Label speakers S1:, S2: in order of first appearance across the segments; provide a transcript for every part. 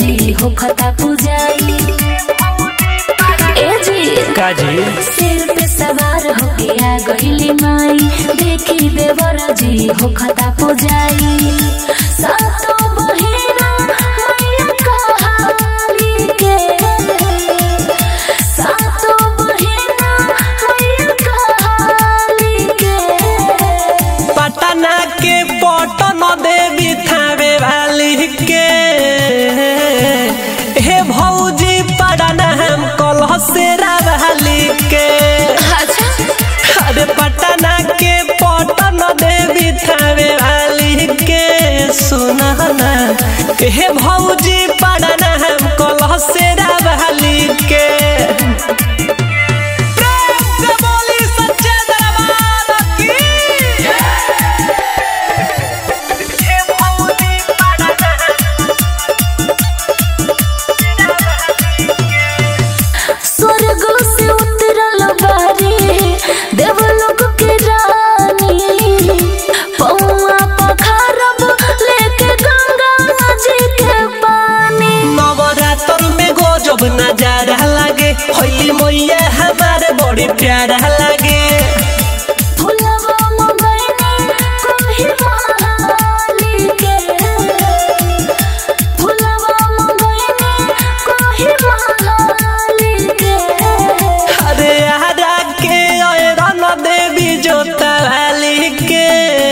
S1: जी हो खता पुजाई ए जी
S2: काजी
S1: सिर पे सवार होके आ गईली माई देखी देवर जी हो खता पुजाई सातो बहिना मैया कहाली के सातो बहिना मैया कहाली के
S2: पटना के पटन देवी थावे वाली के हे भौजी पटना हम कलह से वाली के अरे पटना के पटन देवी थावे वाली के सुनना हे भौजी पटना हम कलह से वाली के प्रेम से बोली सच्चे दरबार की हे भौजी पटना
S1: स्वर्ग से उतरल बारी देवलोक के रानी पौआ पखारब लेके गंगा जी के पानी
S2: नवरात्र में गजब नजारा लागे होली मैया हमारे बड़ी प्यारा लागे
S1: फुलवा मंगैनी कोही महाली के फुलवा मंगैनी कोही महाली के
S2: अरे हरा के रन देवी जोता वाली के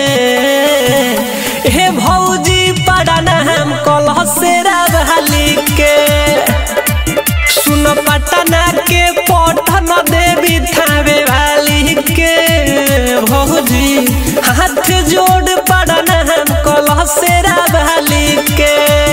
S2: हे भौजी पड़ना हम कलह से वाली के सुन पटना के पटन देवी थावे वाली के भौजी हाथ जोड़ पड़ना हम कलह से वाली के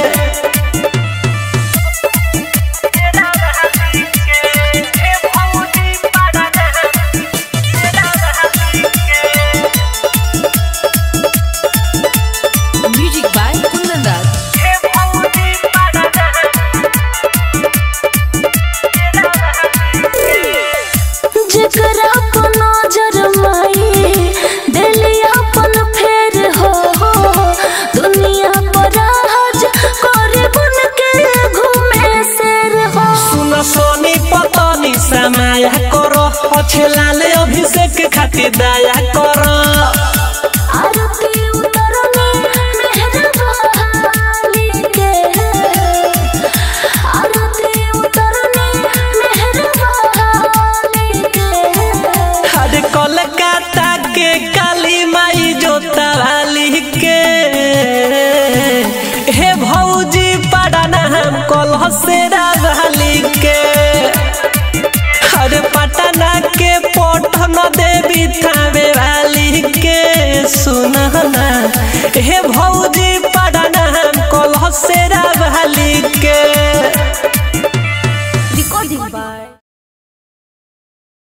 S3: Music by Kundan Das.
S1: जेकरा पर नजर माई दिली अपन फेर हो दुनिया पर राज करे बन के घूमे शेर हो
S2: सुन सोनी पतनी समाया करो अच्छे लाले अभिषेक खातिर दया करो
S1: आरती उतरनी मेहरबानी के आरती उतरनी मेहरबानी के
S2: अरे कोलकाता के काली माई जोता वाली के हे भौजी पड़ना हम कलह से वाली के अरे पटना के पटन देवी थावे वाली के सुनना हे